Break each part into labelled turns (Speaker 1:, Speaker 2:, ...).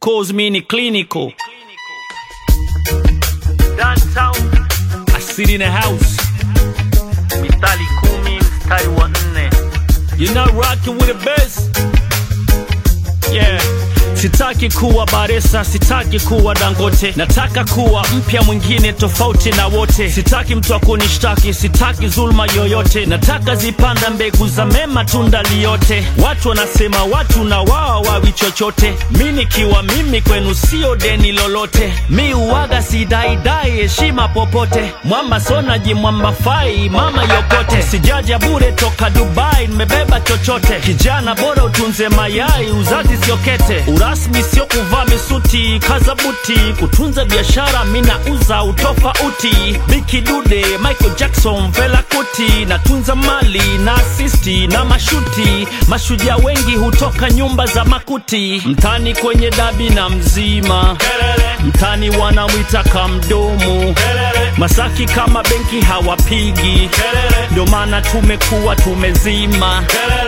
Speaker 1: course mi ni clinical
Speaker 2: Downtown
Speaker 1: I sit in a house
Speaker 2: mistari kumi mstari wa nne
Speaker 1: You're not rocking with the best. Yeah. Sitaki kuwa Baresa, sitaki kuwa Dangote, nataka kuwa mpya mwingine tofauti na wote. Sitaki mtu akunishtaki, sitaki zulma yoyote, nataka zipanda mbegu za mema, tunda liyote. Watu wanasema watu na wao wawi chochote, mi nikiwa mimi kwenu sio deni lolote. Mi uwaga sidaidai heshima popote, mwamba sonaji mwamba fai mama yokote, sijaja bure toka Dubai, nimebeba chochote. Kijana bora utunze mayai, uzazi sio kete, urasmi sio kuvaa misuti, kaza buti, kutunza biashara, mina uza utofauti. Biki Dude, Michael Jackson, Fela Kuti, natunza mali na asisti na mashuti. Mashujaa wengi hutoka nyumba za makuti, mtani kwenye dabi na mzima mtani wanamwita kamdomo Masaki kama benki hawapigi, ndio maana tumekuwa tumezima.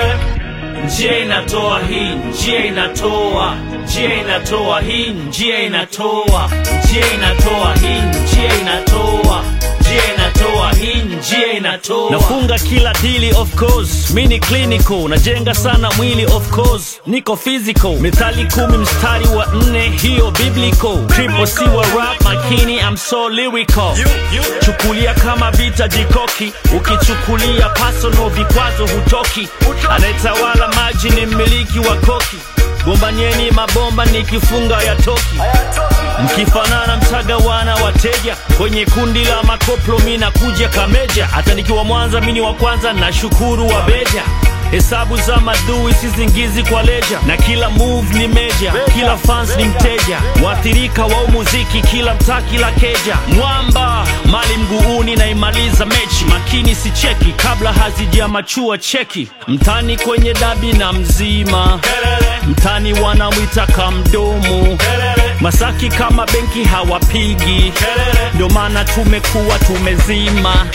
Speaker 1: Njia inatoa hii, njia inatoa, njia inatoa hii, njia inatoa, njia inatoa hii, njia inatoa, njia inatoa hii, njia inatoa. Nafunga kila dili of course, mi ni clinical, najenga sana mwili of course, niko physical. Methali kumi mstari wa nne, hiyo biblical. Triple C wa rap makini, I'm so lyrical. Chukulia kama vita jikoki, ukichukulia personal vikwazo hutoki. Anayetawala maji ni mmiliki wa koki, gombanyeni mabomba nikifunga ya toki. Mkifanana mtagawana wateja kwenye kundi la makoplo, mi nakuja kameja. Hata nikiwa Mwanza mini wa kwanza, na shukuru wa beja Hesabu za madui sizingizi kwa leja, na kila move ni meja, kila fans ni mteja, waathirika wa umuziki, kila mtaa, kila keja. Mwamba mali mguuni, naimaliza mechi, makini si cheki kabla hazijamachua cheki. Mtani kwenye dabi na mzima, mtani wanamwita kamdomo, Masaki kama benki hawapigi, ndio maana tumekuwa tumezima.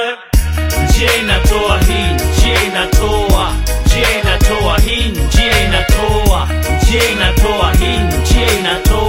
Speaker 1: Njia inatoa hii, njia inatoa, njia inatoa hii, njia inatoa, njia inatoa hii, njia inatoa.